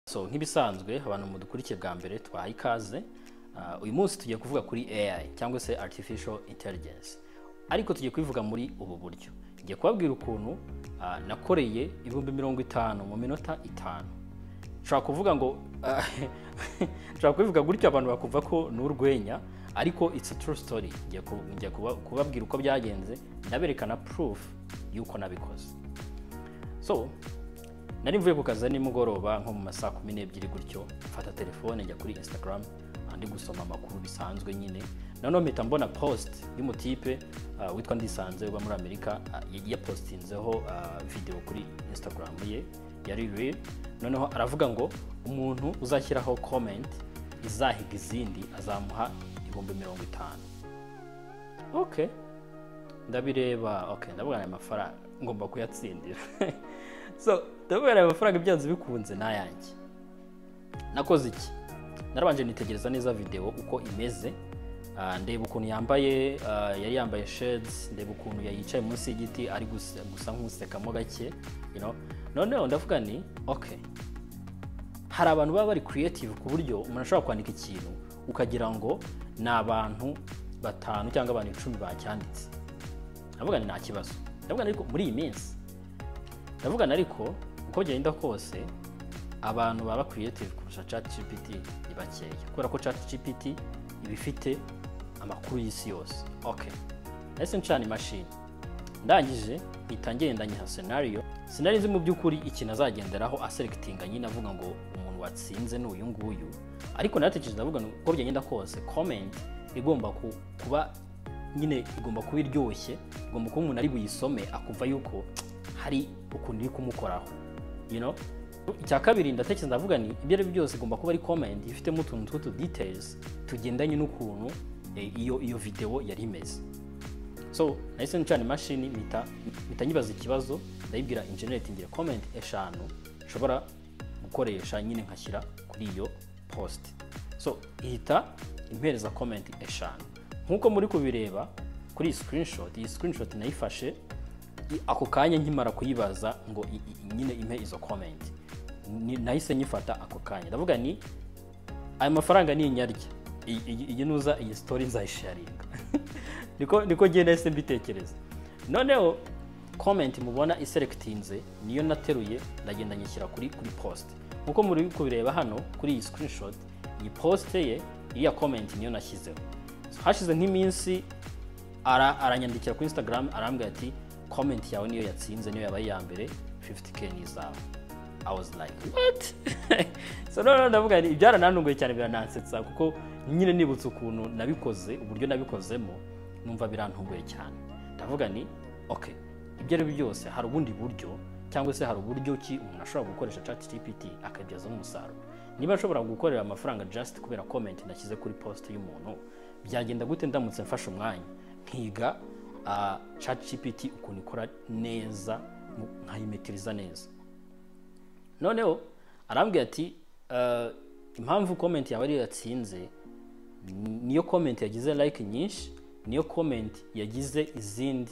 so nk'ibisanzwe abantu mudukurikiye bwa mbere twahaye ikaze Ah, uyu munsi tugiye kuvuga kuri AI cyangwa se Artificial Intelligence ariko tugiye kubivuga muri ubu buryo ngiye kubabwira ukuntu ah, nakoreye ibihumbi mirongo itanu mu minota itanu nshobora kuvuga ngo ah, nshobora kubivuga gutyo abantu bakumva ko ni urwenya ariko it's a true story ngiye ku- ngiye kuba- kubabwira uko byagenze ndaberekana proof y'uko nabikoze so nari mvuye ku kazi nimugoroba nko mu masaa kumi n'ebyiri gutyo mfata telefone njya kuri instagram andi gusoma amakuru bisanzwe nyine noneho mpita mbona post y'umutipe ah, witwa ndisanze uba muri amerika ah, ya- yapostinzeho ah, video kuri instagram ye yari real noneho aravuga ngo umuntu uzashyiraho comment izahiga izindi azamuha ibihumbi mirongo itanu okay ndabireba okay ndavuga aya mafaranga ngomba kuyatsindira so ndabona aya mafaranga byanze bikunze ni ayanjye nakoze iki narabanje nitegereza neza videwo uko imeze ah, ndeba ukuntu yambaye ah, yari yambaye shades ndeba ukuntu ya- yicaye munsi y'igiti ari gusa, gusa nk'usekamo gake you know? noneho ndavuga ni okay hari abantu baba bari creative ku buryo umuntu ashobora kwandika ikintu ukagira ngo ni abantu batanu cyangwa abantu icumi bacyanditse ndavuga ni nta kibazo ndavuga ni ariko muri iyi minsi ndavuga ni ariko uko byagenda kose abantu baba creative kurusha chat gpt ni bakeya kubera ko chat gpt iba ifite amakuru y'isi yose okay nahise ncana imashini ndangije mpita ngenda nyiha senariyo sinari nzi mu by'ukuri ikintu azagenderaho aserekitinga nyine avuga ngo umuntu watsinze ni uyu nguyu ariko naratekereje ndavuga ngo uko byagenda kose comment igomba ku- kuba nyine igomba kuba iryoshye igomba kuba umuntu ari buyisome akumva yuko hari ukuntu iri kumukoraho you know? icya kabiri ndatekereza ndavuga ni ibyo ari byo byose igomba kuba ari comment ifitemo utuntu tw'utu details tugendanye n'ukuntu eh, iyo iyo videwo yari imeze so nahise ncana imashini mpita mpita nyibaza ikibazo ndayibwira engineer ati ngira comment eshanu nshobora gukoresha nyine nkashyira kuri iyo post so ihita impereza comment eshanu nk'uko muri kubireba kuri iyi screenshot iyi screenshot nayifashe i- ako kanya nkimara kuyibaza ngo i- i- nyine impe izo comment Ni- nahise nyifata ako kanya ndavuga ni ayo mafaranga ni inyarya iyi iyi- iyi nuza iyi story nzayisharinga niko niko ngiye nahise mbitekereza noneho comment mubona iserekitinze niyo nateruye ndagenda nyishyira kuri kuri post nkuko muri kubireba hano kuri iyi screenshot iyi post ye iriya comment niyo nashyizeho So, hashize nk'iminsi ara- aranyandikira kuri instagram arambwira ati comment yawe niyo yatsinze niyo yabaye iya mbere 50k ni izawe I was like what so noneho ndavuga nti ibyarananunguye cyane biranansetsa kuko nyine nibutse ukuntu nabikoze uburyo nabikozemo numva birantunguye cyane ndavuga ni okay ibyo ari byo byose hari ubundi buryo cyangwa se hari uburyo ki umuntu ashobora gukoresha chat gpt akabyazaho umusaruro niba ashobora gukorera amafaranga just kubera comment nashyize kuri post y'umuntu byagenda gute ndamutse mfashe umwanya nkiga chat gpt ukuntu ikora neza nkayimetiriza neza noneho arambwira ati "Uh, impamvu comment yawe ariyo yatsinze ni- niyo comment yagize like nyinshi niyo comment yagize izindi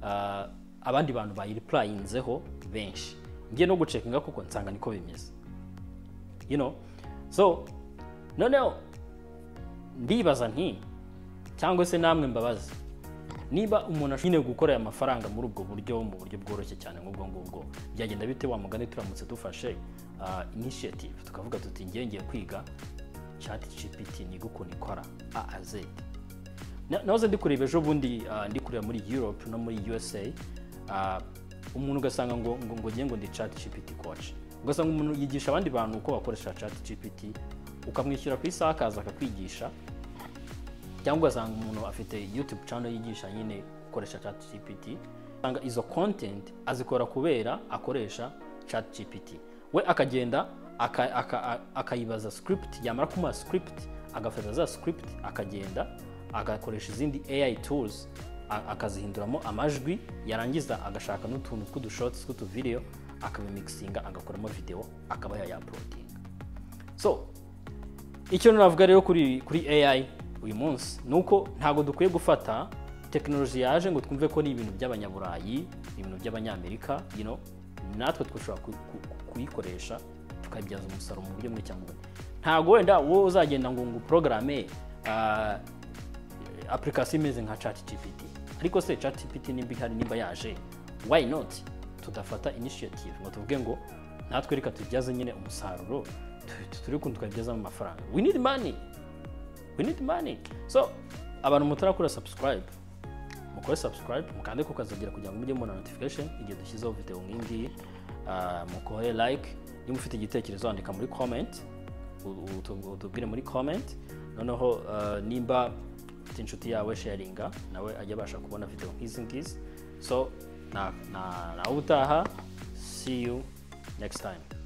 uh, abandi bantu bayiripurayinzeho benshi ngiye no gucekinga kuko nsanga niko bimeze you know so noneho ndibaza nti cyangwa se namwe mbabaza niba umuntu ashobora gukora aya mafaranga muri ubwo buryo mu buryo bworoshye cyane nk'ubwo ngubwo byagenda bite wa mugani turamutse dufashe ah, initiative tukavuga tuti ngiye ngiye kwiga chat gpt niga ukuntu ikora a a z Na- nahoze ndi kureba ejo bundi ah, ndi kureba muri europe no muri usa ah, umuntu ugasanga ngo ngo ngo ngiye ngo ndi chat gpt coach ugasanga umuntu yigisha abandi bantu uko bakoresha chat gpt ukamwishyura ku isaha akaza akakwigisha cyangwa ugasanga umuntu afite youtube channel yigisha nyine gukoresha chat gpt usanga izo content azikora kubera akoresha chat gpt we akagenda aka- aka- a- akayibaza script yamara kumuha script agafata za script akagenda agakoresha izindi ai tools a- akazihinduramo amajwi yarangiza agashaka n'utuntu tw'udushotsi tw'utuvideo akabimikisinga agakoramo video akaba yayaplodinga so icyo navuga rero kuri kuri AI uyu munsi ni uko ntabwo dukwiye gufata tekinoloji yaje ngo twumve ko ni ibintu by'abanyaburayi ibintu by'abanyamerika you know, natwe dushobora kuyikoresha tukabyaza umusaruro mu buryo bumwe cyangwa ubundi ntabwo wenda wowe uzagenda ngo ngo porogaramu apurikasiyo imeze nka chat gpt ariko se chat gpt nimba ihari nimba yaje why not tudafata initiative ngo tuvuge ngo natwe reka tubyaze nyine umusaruro tu- turi kuntu tukabyazamo amafaranga we need money we need money so abantu mutarakora subscribe mukore subscribe mukande ku kazagira kugira ngo mujye mubona notification igihe dushyizeho video nk'iyi ngiyi Ah, mukore like niba ufite igitekerezo wandika muri comment u- u- utubwire muri comment noneho ah, nimba ufite inshuti yawe sharinga nawe ajya abasha kubona video nk'izi ngizi so na na nawe utaha see you next time